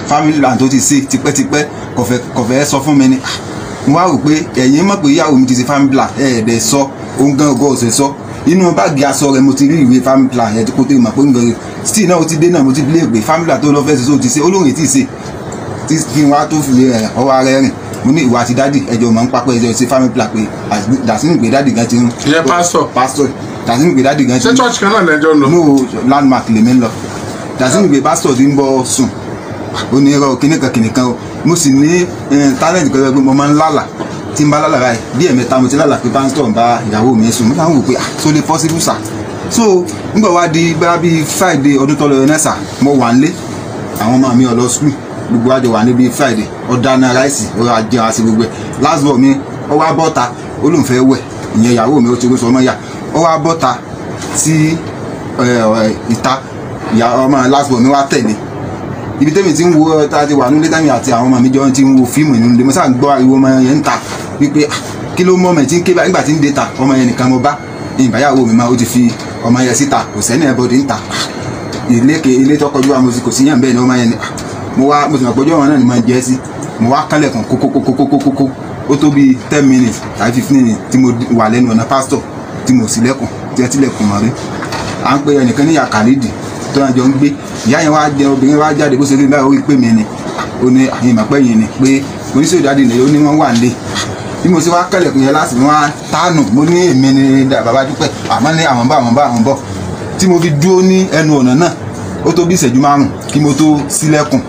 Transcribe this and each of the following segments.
family land tó ti ṣe tipẹ́tipẹ́ kò fẹ́ kò fẹ́ sọ fún mi ni mo wá rò pé ẹ̀yin mọ̀ pé ìyàwó mi ti ṣe family plan ẹ̀ ẹ̀ dẹ̀ sọ òun gan ọgọ́ ọ̀sẹ̀ sọ inú báàgì aṣọ rẹ mo ti rí ìwé family plan yẹn kó tó mọ̀ pé ń bẹ̀rẹ̀ still náà ó ti dé náà mo ti lé ìgbé family plan tó lọ fẹ́ ṣe tó ti ṣe olóhùn tí ì ṣe tí kí n wá tó fi ẹ, ọwọ́ ara ẹ rìn mo ní ìwà àti dádì ẹjọ́ mọ̀ ń papọ̀ ẹjọ́ ṣe family plan pé dàsínú pé dádì gan ti ń. Ìyẹn pastor. pastor dàsínú pé dádì gan ti ṣé ń. church kan náà lẹ́jọ́ ń lọ. no landmark lèmi ń lọ dàsínú pé pastor ti ń bọ́ sùn ó ní irọ́ kìnìkan kìnìkan o mo sì ní eh, talent kan pé mo máa ń lálà tí n bá lálà báyìí bí ẹ̀mẹ́ta mo ti lálà pé pastor ń bá ìyàwó mi sùn mo máa ń wò pé ah so lè possible sir so nígbà wá di bá bíi friday ọdún tó lọ yẹn náà sà mo wà ń lé àwọn ọmọ mi ò lọ school gbogbo àjọ wà níbi friday ọ̀dáná ráìsì ọ̀rọ̀ ajé àti gbogbo ẹ̀ last ball mi ó wá bọ́ta ó lóun fẹ́ wẹ̀ ìyẹn ìyàwó mi ó ti gbé sọ ọmọ yà ó wá bọ́ta sí ẹ, ẹ, ìta ìyá ọmọ last ball mi wá tẹ̀lé ibi tẹ́mi ti ń wo ta ti wà nílé tẹ́mi àti àwọn ọmọ mi jọ ti ń wo fíìmù nínú ilé mo sáà ń gbọ́ ariwo ọmọ yẹn ń ta wípé ah, kí ló mọ́ ọmọ yẹn tí ń ké báyìí nígbà tí ń dé ta ọmọ yẹn nìkan mo bá ìbáyàwó mi máa ó ti fi ọmọ yẹn síta kò sẹ́ni ẹ̀ bọ́dí ń ta ilé ke ilé tọkọjú àwọn mo kò sí yàn bẹ́ẹ̀ ni ọmọ yẹn ni ah, mo wá mo sì mọ̀ pé ọjọ́ wọn náà ni mo jẹ́ sí mo wá kánlẹ̀kùn kókókókókókókó ó tó bíi ten minutes tàbí fifteen minutes tí mo wà lẹ́nu ọ̀nà pásítọ̀ tí mo sì lẹ́kùn tí ẹ tilẹ̀kùn mọ́ rí à ń pe ẹnìkan ní yàkàlídì tó náà jọ ń gbé ìyá yẹn wá jẹ obìnrin wá jáde bó ṣe rí báyìí ó rí pé mi ni ó ní àyìn ìmọ̀pẹ́ yìí ni pé oníṣòwò ìdádì nìyẹn ó ní wọ́n wà nílé bí mo ṣe wá kẹlẹ̀kùn yẹn láti wọ́n á tánù mo ní èmi ni dà- bàbá dúpẹ́ àmọ́ ní àwọn bá àwọn bá àwọn bọ̀ tí mo fi dúró ní ẹnu ọ̀nà náà ó tó bí ìṣẹ́jú márùn kí mo tó sílẹ̀kùn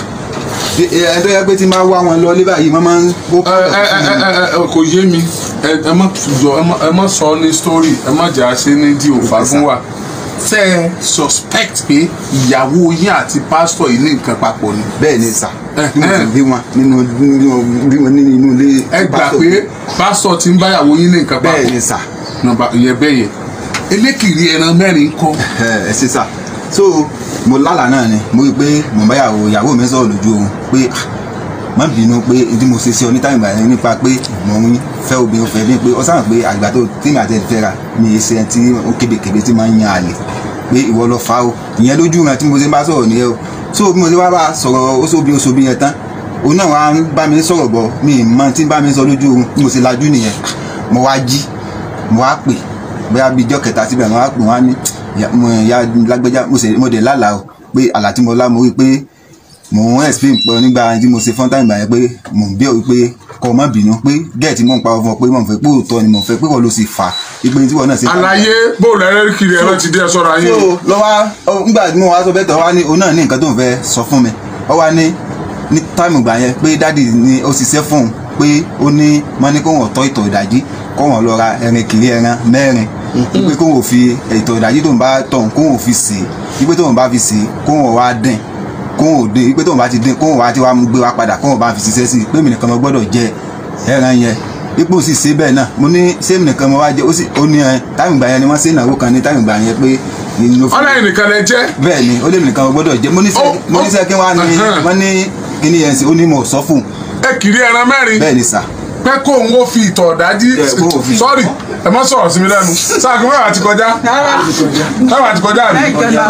ẹ ẹ tó yẹ pé tí n bá wá wọn lọ lé báyìí wọ́n máa ń kó ẹ ẹ ẹ ẹ ẹ kò yé mi ẹ ẹ má jọ ẹ má- ẹ má sọ ní story ẹ má jà ṣe ní di òfà fún wa ṣe ẹ suspect pé ìyàwó yín àti pásítọ̀ yìí ní nǹkan papọ̀ ni bẹ́ẹ̀ ni sà Eh, bí mo eh. sì bí wọn nínú nínú bí wọn nínú inú ilé ẹ gbà pásítọ̀. pé pásítọ̀ ti ń báyàwó yín ní nǹkan bẹ́ẹ̀ papọ̀ ni sà nọ́mbà ìyẹn bẹ́ẹ̀ yẹn elékìrí ẹran mẹ́rin kọ́ ẹ ẹ ṣe sà so mo lálàá náà ni mo rí i pé mo bá yàwó ìyàwó mi sọ̀rọ̀ lójú oorun pé ah, má bínú pé tí mo ṣe sí ọ ní táyìmù báyìí nípa pé mo ń fẹ́ obìnrin fẹ́ bí pé ọ sábà pé àgbà tó tèmi àti ẹ̀fẹ́ ra mi ṣe ẹni tí ó kébékébé tí máa ń yan àlè pé ìwọ lọ fa o ìyẹn lójú rẹ tí mo ṣe bá sọ̀rọ̀ nìyẹn o so bí mo ṣe wá bá sọ̀rọ̀ oṣoobi oṣoobi yẹn tán òun náà wá ń bá mi sọ̀rọ̀ bọ̀ mi ì mọ tí ń bá mi sọ lójú oorun bí mo ṣe lajú nìyẹn mo wá jí mo wá pè bóyá bíi ijọ́ kẹta síbẹ̀ mo wá pè wọ́n á ní "Ya- mo ya lágbẹ́já mo ṣe mo dẹ̀ lálàá o pé àlá tí mo lá mo rí i pé mò ń explain pọ̀ nígbà tí mo ṣe fọ́n táìmù yẹn pé mò ń bí òwe pé kọ́ ọ má bínú pé gẹ́ẹ̀tì mò ń pa ọmọ pé mò ń fẹ́ pé òótọ́ ni mò ń fẹ́ pé wọ́n ló sì fà á ipe tí wọ́n náà ṣe. àlàyé bóòlù ẹlẹ́kìrí ẹran ti dé ẹ sọ́ra yín so lọ́wọ́ nígbà tí mo wá sọ bẹ́ẹ̀ tọ́ wá ní òun náà ní nǹkan tó ń fẹ́ sọ fún mi ọ wá ní ní táìmù gbà yẹn pé dádì ni ó ṣiṣẹ́ fún un pé ó ní wọ́n ní kó wọ́n tọ́ ìtọ̀ ìdájí kó wọ́n lọ ra ẹran kiri ẹran mẹ́rin wípé kó wọ́n fi ìtọ̀ ìdájí tó ń bá tọ̀ kó wọ́n fi sè é wípé tó ń bá fi sè é kó wọ́n wá dín kó wọ́n dín wípé tó ń bá ti dín kó wọ́n wá ti wá mú gbé wá padà kó wọ́n bá fi ṣiṣẹ́ sí i pé mi nìkan mo gbọ́dọ̀ jẹ ẹran yẹn ipò sì ṣe bẹ́ẹ̀ náà mo ní sẹ́mi nìkan mo wá jẹ ó sì ó ní ẹ táìmù gbà yẹn ni wọ́n ṣe ìnáwó kan ní táìmù gbà yẹn pé ìnáwó fún ọlẹ́yìn nìkan lẹ jẹ́ bẹ́ẹ̀ ni ó lé mi nìkan gbọ́dọ̀ jẹ́ mo ní Ó, sẹ́ mo ní ó, sẹ́ kí wọ́n á ní ẹ̀hẹ́n. wọ́n ní kíní yẹn sí ó ní mo sọ fún un ẹ kiri ẹran mẹ́rin bẹ́ẹ̀ ni sà pé kó òun ó fi ìtọ̀ ọ̀dájí Ẹ, kó òun fi- sọ́ọ̀rì ẹ má sọ̀rọ̀ sí mi lẹ́nu sáàkì mẹ́wàá ti kọjá mẹ́wàá ti kọjá mi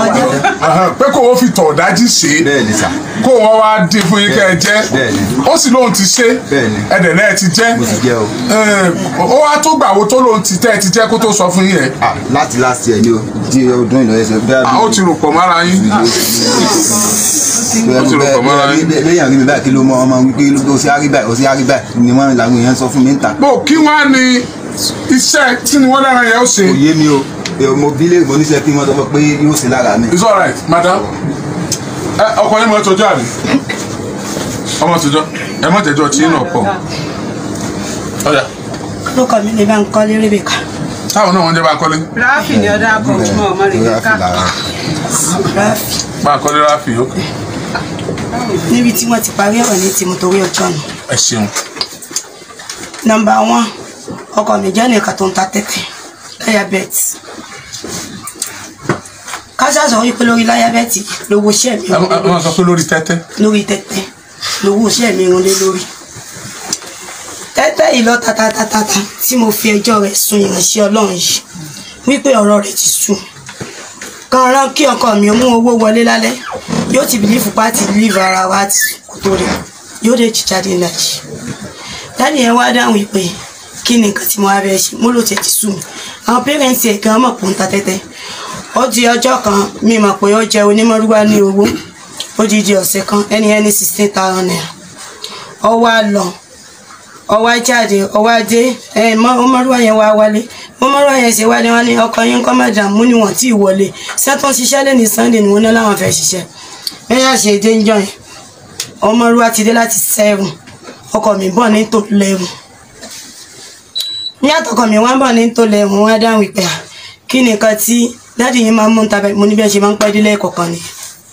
pé kó òun fi ìtọ̀ ọ̀dájí ṣe é bẹ́ẹ̀ ni sà kó wọn wá dín fún yín kẹ́ ẹ jẹ́ Bẹ́ẹ̀ni. ó sì lóun ti ṣe Bẹ́ẹ̀ni. ẹ̀dẹ̀ náà ti jẹ́ mo ti jẹ́ o Ẹ, ó wá tó gbà wo tó lóun ti tẹ́ ẹ ti jẹ́ kó tó sọ fún yín ẹ̀ Ah, láti last year ni o di ọdún ìlọ ẹsẹ̀ bẹ́ẹ̀ ó ti rò pọ̀ mára yín ó ti rò pọ̀ mára yín. lẹ́yìn àrí mi báyìí kí ló mọ ọmọ wípé ó sì árí báyìí ó sì árí báyìí ni wọ́n làwọn èèyàn sọ fún mi ń ta bó kí wọ́n á ní iṣẹ́ tí ni wọ́n dára yẹn ó ṣe kò yé mi o Ẹ, mo bí lè mo níṣẹ́ kí wọ́n sọ fún pé yóò ṣe lára mi it's alright madam ẹ ọkọ yín mọ tọjọ àbí ọmọ tọjọ ẹ mọ tẹjọ tí náà pọ̀ ọjà lókọ mi lè bá ń kọ́lé rébèkà táwọn náà wọ́n jẹ́ bá kọ́lé ráfì ni ọdọ akọ fún ọmọ rẹ lórí ká àfìlà ráfì bá kọ́lé ráfì ókè níbi tí wọ́n ti parí ọ̀rọ̀ ní tìmọ̀ torí ọjọ́ nù. ẹ ṣeun nọmba one ọkọ mi jẹ́ nìkan tó ń ta tẹ́tẹ́ láyàbẹ́ẹ̀tì káṣá sọ wípé lórí láyàbẹ́ẹ̀tì lówó iṣẹ́ mi ẹ ẹ máa sọ pé lórí tẹ́tẹ́ lórí tẹ́tẹ́ lówó iṣẹ́ mi rún lé lórí tẹ́tẹ́ yìí lọ tatatatata tí mo fi ẹjọ́ rẹ̀ sun ìránṣẹ́ ọlọ́run yìí wípé ọ̀rọ̀ rẹ̀ ti sùn kan rán kí ọkọ mi ó mú owó wọlé lálẹ́ yóò ti bìlífù pàtì líìfù ara wa ti kò tó rẹ̀ yóò dé jíjáde ìlàjì dáàdì yẹn wá dáhùn ìpè kí ni nǹkan tí mo wá bẹ́ẹ̀ ṣe mo lò tẹ̀ ti sú mi àwọn pẹ́rẹ́ǹtì ẹ̀ gan mọ̀ pé ń ta tẹ́tẹ́ ó di ọjọ́ kan mi mọ̀ pé ó jẹ onímọ̀rúwá ní owó ó di di ọ̀sẹ̀ kan ẹni ẹni sixteen thousand naira ó wá lọ ó wá jáde ó wá dé ẹ mọ ọmọrúwá yẹn wá wálé ọmọrúwá yẹn ṣe wálé wọn ní ọkọ yín kọ́ madam mú ni wọ́n tí ì wọlé sẹ́tún ṣiṣẹ́ lẹ́ni sunday ni wọ́n ní láwọn fẹ́ ṣiṣẹ́ bẹ́ẹ̀ ṣe dé ń jọ yẹn ọmọrúwá ti dé láti seven ọkọ mi bọ̀ ní tó lẹ́rù ní àtọkọ mi wá ń bọ̀ ní tó lẹ́rù wọ́n á dáhùn ìpè à kí nìkan tí dáàdì yín máa ń mú ń tabẹ mo ní bí ẹ ṣe máa ń pẹ́ dílé kọ̀ọ̀kan ni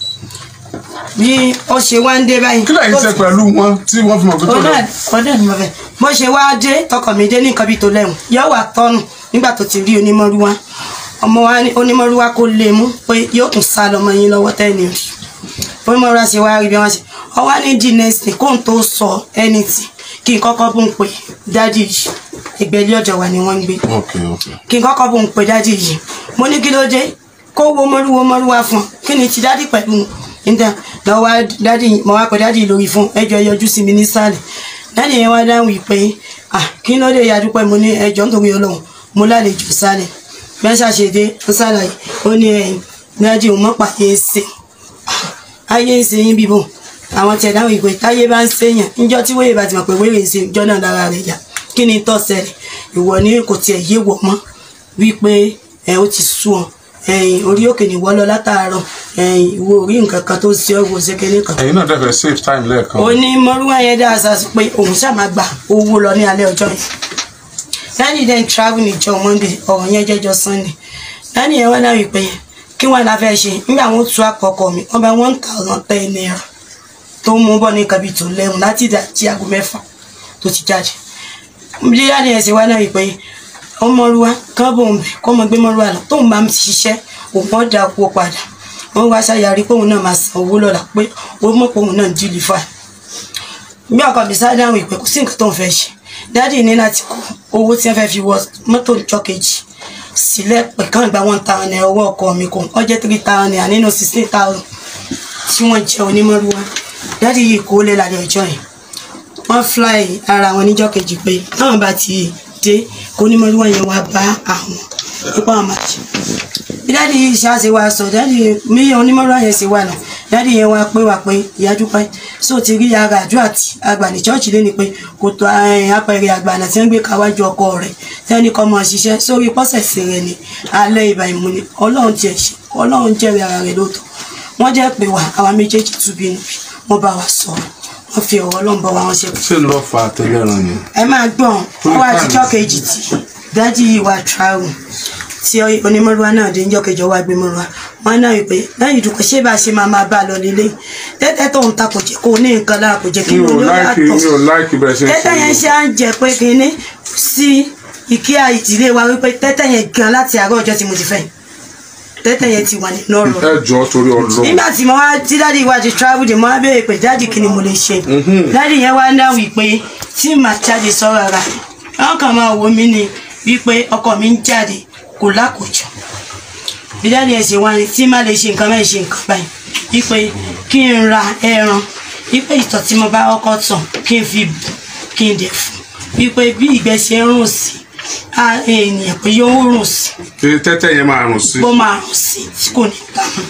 bí ó ṣe wá ń dé báyìí kí lẹ́yìn ṣe pẹ̀lú wọn tí wọ́n fi mọ̀ pé tó lọ. ọdẹ ọdẹ ni mo fẹ́ bó ṣe wá dé tọkọ mi dé ní nǹkan bíi tó lẹ́hùn yóò wà tọ́nù nígbà tó ti rí onímọ̀rúwá ọmọ wa ní onímọ̀rúwá kó lè mú pé yóò tún sá lọ́mọ yín lọ́wọ́ tẹ́ni rí onímọ̀rúwá ṣe wá rí bí wọ́n ṣe ọwá ní di next day kóun tó sọ anything kí n kọ́kọ́ bó ń pè dádì yìí ìgbẹ́lẹ́ ọ̀dọ̀ wa ni wọ́n ń gbé ok ok kí n kọ́kọ́ bó ń pè dádì yìí mo ní kí ló dé kó wo mọ́rúwo mọ́rúwa fún un kí ni ti dádì pẹ̀lú níta lọ wá dádì mo wá pè dádì lórí fún ẹjọ́ yọjú sí mi nísàlẹ̀ dádì yẹn wá dáhùn pé ah kí ló dé yadúpẹ́ mo ní ẹjọ́ nítorí ọlọ́run mo lálejò sálẹ̀ bẹ́ẹ̀ ṣàṣedé ó ṣàlàyé ó ní ẹ̀yìn dádì òun mọ́ pàdé ṣe ayé ń ṣe yín bíbò àwọn tí ẹ dáhùn ìpè táyé bá ń ṣèyàn níjọ́ tí wéyè bá ti mọ̀ pé wéyè ń ṣe ìjọ náà lára rẹ̀ yá kí ni tó ṣẹlẹ̀ ìwọ ni kò tiẹ̀ yé wọ̀ mọ́ wípé ẹ ó ti sú ọ ẹ̀yìn orí òkè ní wọ́lọ́ látàárọ̀ ẹ̀yìn ìwọ orí nǹkan kan tó ṣe ọ́ ìwọ ṣe kéde kan. ẹ̀yin náà dẹ́fẹ̀ẹ́ save time lẹ́ẹ̀kan. ó ní mọ́rúwá yẹn dá aṣa sí pé òun ṣàmà gba owó lọ ní alẹ́ ọjọ́ yẹn dáàdì then travel níjọ́ monday ọ̀rọ̀ yẹn jẹ́jọ́ sunday dáàdì yẹn wá náà wípé kí wọ́n la fẹ́ ṣe nígbà wọn tú àkọ́kọ́ mi wọ́n bá one thousand ten naira tó mú bọ́ ní kabi tó lẹ́hùn láti ìdájí aago mẹ́fà tó ti jáde bí dáàdì yẹn ṣe wá náà wípé ọmọlúwa kán bò ń bẹ kọ́ ọmọ gbé mọ́lúwa lọ tóun bá ń ṣiṣẹ́ òun ọ̀ dà owó padà wọ́n wá ṣàyàrí pé òun náà máa san owó lọ́la pé ó mọ̀ pé òun náà ń jílì fà bí ọkọ mi sáré dáhùn ìpè kò sí nǹkan tó ń fẹ́ ṣe dáàdì ní láti kó owó tí wọ́n fẹ́ fi wọ mọ́tò ìjọ kejì sílẹ̀ pẹ̀ kán gba one thousand naira owó ọkọ mi kò ọ jẹ́ three thousand naira nínú sixteen thousand tí wọ́n jẹ́ onímọ̀lúwa dáàdì yìí kó lé lálẹ́ ọjọ́ yẹn wọ́n fly ara wọn níjọ́ kejì pé táwọn bá ti dé kó onímọ̀lúwa yẹn wá bá àwọn ipá wọn máa ṣe bí dáàdi yìí ṣáàṣì wa sọ dáàdi mi onímọ̀lúwa yẹn ṣe wà náà dáàdi yẹn wá pé wà pé ìyá dúpẹ́ sóò ti rí ara àdúrà tí àgbà ní chọ́ọ̀chì lé ni pé kò tó apẹ̀rẹ̀ àgbàna tí wọ́n gbé káwájú ọkọ rẹ̀ tí wọ́n ní kọ́ máa ṣiṣẹ́ sórí pọ́sẹ̀sì rẹ̀ ní alẹ́ ìbà ìmú ni ọlọ́run tiẹ̀ ṣe ọlọ́run jẹ́rìí ara rẹ̀ lóòótọ́ wọ́n jẹ́ pé wà àwa méjèèjì túbí níbi wọ́n bá wa sọ̀rọ̀ wọ́n fi ọ̀rọ̀ ọlọ́run bá wa wọn ṣe ṣé ló fa àtẹlẹ́ràn ni. ẹ máa gbọ́n ó wá àtijọ́ kejì tí dájú yìí wá travel tí onímọ̀rúwa náà dé níjọ́ kejì wá gbé mọ̀rúwa wọn náà wípé lẹ́yìn ìdúpẹ́ ṣé bá a ṣe máa máa bá a lọ lélẹ̀ tẹ́tẹ́ tó ń ta kò jẹ́ kó o ní nǹkan lára kò jẹ́ kí mi ò o ní láìkì mi ò yàtọ̀ láìkì bẹ̀rẹ̀ ṣe ń tẹ́tẹ́ yẹn ṣe à ń jẹ pé kínní sí ìkíyà ìdílé wa wípé tẹ́tẹ́ yẹn gan láti àárọ̀ ọjọ́ tí mo ti fẹ́ tẹ́tẹ́ yẹn ti wà nínú ọ̀rọ̀ ẹ jọ torí Ọlọ́run. nígbà tí mo wá tí dáàdi wá ti travel dé mo wá béèrè pé dáàdi kí ni mo lè ṣe dáàdi yẹn wá ń dáhùn wípé tí màá jáde sọ́rọ̀ ara wọn kàn máa wò mí ni wípé ọkọ mi ń jáde kò lákòjọ bí dáàdi yẹn ṣe wá ní tí má lè ṣe nǹkan mẹ́rin ṣe nǹkan báyìí wípé kí n ra ẹran wípé ìtọ̀ tí mo bá kọ́kọ́ tàn kí n fi bù kí n dẹ̀ fún wípé bí ìgbẹ́ ṣe ń rùn sí á ènìyàn pé yóò rùn sí kí tẹ́tẹ́ yẹn máa rùn sí. bó máa rùn sí tí kò ní ta mọ́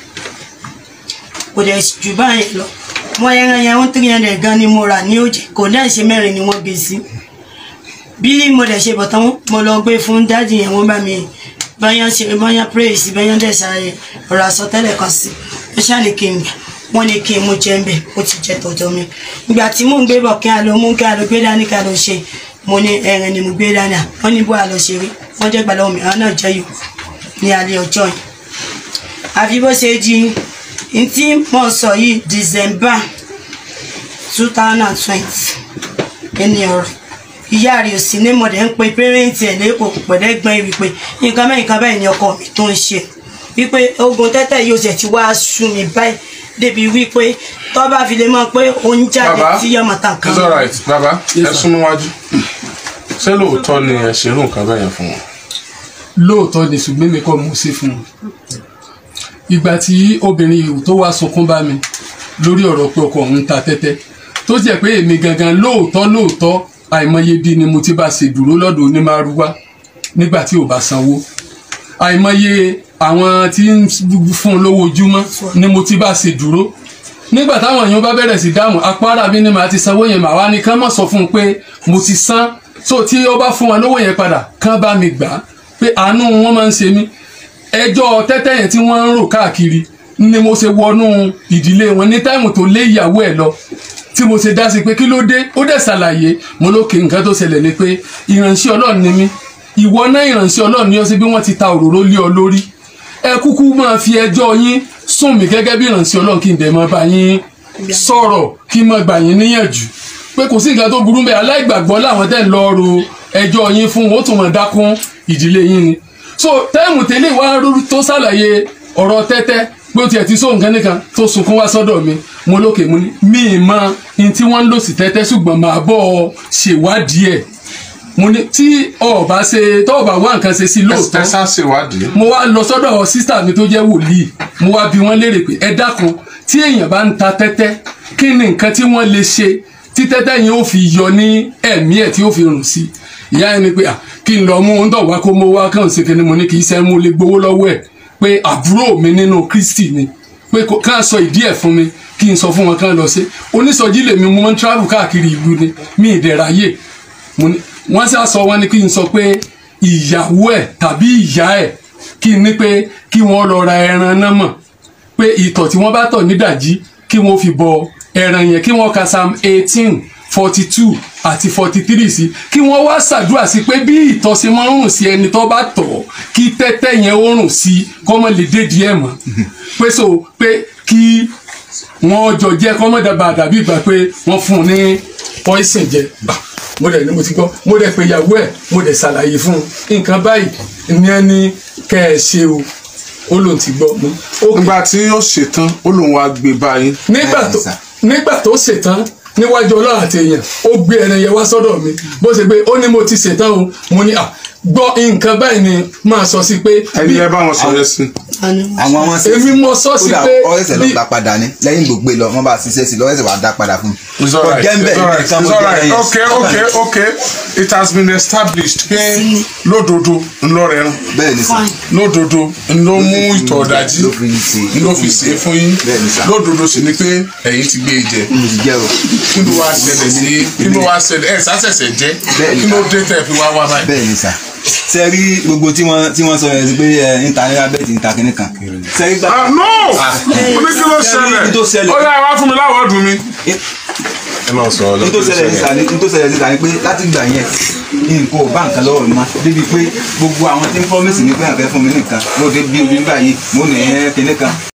kò dẹ̀ jù báyìí lọ wọ́n ẹran yẹn ń three hundred gan ni mo rà ní òjì kò dẹ̀ ṣe mẹ́rin ni wọ́n gbé sí bí mo dẹ̀ ṣe bọ̀ tán mo lọ gbé fún dáàdì yẹn wọ́n bá mi báyọ̀ ṣe báyọ̀ pray sí báyọ̀ dẹ̀ ṣàyẹ̀ ọ̀rọ̀ àsọtẹ́lẹ̀ kan sí ó ṣàní kí n gbà wọ́n ní kí n mú jẹ́ ń bẹ̀ ó ti jẹ́ tọ̀dọ̀ mi ìgbà tí mò ń gbé bọ̀ kí a lọ mú kí a lọ gbé dání kí a lọ ṣe mo ní ẹran ni mo gbé dání à wọ́n ní bó a lọ ṣe rí wọ́n jẹ́ gbàlọ́ mi àwọn náà jẹ́ yòó ní alẹ́ ọjọ́ yìí àfi bó ṣe di n tí mo sọ yìí December two thousand and twenty ẹni ọ̀rọ̀ ìyá rẹ̀ ò sí ní mọ̀dẹ̀ ń pe pẹ́rẹ́ǹtì ẹ̀ lẹ́kọ̀ọ́ pẹ̀lẹ́gbọ́n wípé nǹkan mẹ́rin kan báyìí ni ọkọ mi tó ń ṣe wípé ogun tẹ́tẹ́ yóò ṣe ti wá sú mi báyìí débi wípé tó bá fi lè mọ̀ pé ó ń jáde bàbá tí yọmọ tàn kan it's alright bàbá ẹ súnmọ́ wájú ṣé lóòótọ́ ni ẹ ṣerú nǹkan bẹ́ẹ̀ yẹn fún wọn. lóòótọ́ ni ṣùgbọ́n mi kọ́ mo ṣe fún un ìgbà tí obìnrin yìí tó wá sunkún bá mi lórí ọ̀rọ̀ pé ọkọ òun ń ta tẹ́tẹ́ tó jẹ́ pé èmi gangan lóòótọ́ lóòótọ́ àìmọye bí ni mo ti bá ṣe dúró lọ́dọ̀ onímàrúwá nígbà tí ò bá sanwó àìmọye àwọn tí ń fún un lówó ojúmọ́ ni mo ti bá ṣe dúró nígbà táwọn èèyàn bá bẹ̀rẹ̀ sí dáhùn apára mi ni màá ti sanwó yẹn màá wá ní kán mọ̀ sọ fún un pé mo ti san so tí ó bá fún wa lówó yẹn padà kán bá mi gbà á pé àánú wọn máa ń ṣe mí ẹjọ́ tẹ́tẹ́ yẹn tí wọ́n ń rò káàkiri ni mo ṣe wọnú ìdílé wọn ní táìmù tó lé ìyàwó ẹ̀ lọ tí mo ṣe dá sí pé kí ló dé ó dẹ̀ ṣàlàyé mo lókè nǹkan tó ṣẹlẹ̀ ni pé ìránṣẹ́ ọlọ́run ni mí ìwọ náà ìránṣẹ́ ọlọ́run ni ó ṣe bí wọ́n ti ta òróró lé ọ lórí ẹ kúkú máa fi ẹjọ́ yín sùn mí gẹ́gẹ́ bí ìránṣẹ́ ọlọ́run kí n dẹ̀ máa bá yín sọ̀rọ̀ kí n máa gbà yín níyànjú pé kò sí nǹkan tó burú bẹ́ẹ̀ aláìgbàgbọ́ làwọn tẹ̀ ń lọ ro ẹjọ́ yín fún wọn ó tún máa dákún ìdílé yín ni so táìmù tẹ́lẹ̀ wá tó ṣàlàyé ọ̀rọ̀ tẹ́tẹ́ pé ó tiẹ̀ ti sóhun kan nìkan tó sunkún wá sọ́dọ̀ mi mo lókè mo ní mi ì mọ ní tí wọ́n ń lò sí tẹ́tẹ́ ṣùgbọ́n màá bọ̀ ọ ṣèwádìí ẹ̀ mo ní tí ọba ṣe tọ́ọ̀bà wá nǹkan ṣe sí lóòótọ́ ẹ sá ṣèwádìí. mo wá lọ sọ́dọ̀ sísítà mi tó jẹ́ wòlíì mo wá bi wọ́n léèrè pé ẹ dákun tí èèyàn bá ń ta tẹ́tẹ́ kí ni nǹkan tí wọ́n lè ṣe tí tẹ́tẹ́ yẹn ó fi yọ ní ẹ̀mí ẹ̀ tí ó fi rùn sí ìyá ẹni pé kí n lọ mú un tọ̀ wá kó mo wá kàn ṣe kíni mo ní kì í ṣe mú lè gbowó lọ́wọ́ ẹ̀ pé àbúrò mi nínú Kristi ni pé ká sọ ìdí ẹ̀ fún mi kí n sọ fún wọn kán lọ sí onísọjí lèmi mo máa ń travel káàkiri ìlú ni mi ìdẹ̀ráyè wọ́n sá sọ wọn ni kí n sọ pé ìyàwó ẹ̀ tàbí ìyá ẹ̀ kí n ní pé kí wọ́n lọ ra ẹran náà mọ̀ pé ìtọ̀ tí wọ́n bá tọ̀ nídàjí kí wọ́n fi bọ ẹran yẹn kí wọ́n ka psalm eighteen forty two àti forty three sí kí wọ́n wá ṣàdúrà sí pé bí ìtọ̀ ṣe máa ń rùn sí ẹni tó bá tọ̀ kí tẹ́tẹ́ yẹn ó rùn sí kọ́mọ lè dédìí ẹ̀ mọ́ pé so pé kí wọ́n jọ jẹ́ kọ́mọ dàbà dàbí ìgbà pé wọ́n fún un ní poison jẹ mo dẹ̀ ní mo ti gbọ́ mo dẹ̀ pé ìyàwó ẹ̀ mo dẹ̀ ṣàlàyé fún un nǹkan báyìí ní ẹni kẹ́ ẹ ṣe o ó lóun ti gbọ́ mo. nígbà tí ó ṣetán ó lóun wá gbé báyìí. nígbà tó nígbà tó ṣetán níwájú ọlọ́run àti èèyàn ó gbé ẹran yẹn wá sọ́dọ̀ mi bó ṣe pé ó ní mo ti ṣetán o mo ní à gbọ́ nǹkan báyìí ni máa sọ sí pé. ẹni ẹ bá wọn sọ yẹn sí. àwọn ọmọ sí èmi mo sọ sí pé ọ̀rẹ́sẹ̀ ló gbà padà ní lẹ́yìn gbogbo lọ wọ́n bá ṣiṣẹ́ sí lọ́rẹ́sẹ̀ wàá dá padà fún mi. It's all right. Ọ̀jẹ̀ ń bẹ̀ It's all right. nìkan mo It's all jẹ́ right. ẹyin. Okay, okay, okay. It has been established pé lódodo ńlọ rẹ̀ rán. bẹ́ẹ̀ ni sà lódodo ńlọ mú ìtọ̀ ọ̀dájú ló fi ṣe ńlọ fi ṣe é fún yín. Bẹ́ẹ̀ ni sà. lódodo sì ni pé ẹ̀yin ti gbé e jẹ. mo ti jẹ́ o kí ló wá ṣẹlẹ̀ sí kí ló wá ṣẹlẹ̀ ẹ̀ sásẹ̀sẹ̀ jẹ́ Bẹ́ẹ̀ ni kí ló sà. dé tẹ̀ fi wá wá báyìí. bẹ́ẹ̀ ni sà ṣe rí gbogbo tí wọ́n tí wọ́n sọ yẹn sí pé ẹ intanẹ́tì abẹ́ẹ̀tì ń ta kínní kan ṣe rí gbà Ah, no mo ní kí ló Ibi tó ṣẹlẹ̀ ṣẹlẹ̀. ó yá ẹ wá fún mi láwọ̀ọ́dún mi. ẹ máa sọ ọ ní tó ṣẹlẹ̀ ní sàní ní tó ṣẹlẹ̀ ní sàní pé láti gbà yẹn nǹkan ò bá nǹkan lọ́wọ́ mi mọ́ débi pé gbogbo àwọn tí ń promise mi pé àfẹ́ fún mi nìkan lóde bí omi báyìí mo nì ẹ́ kínní kan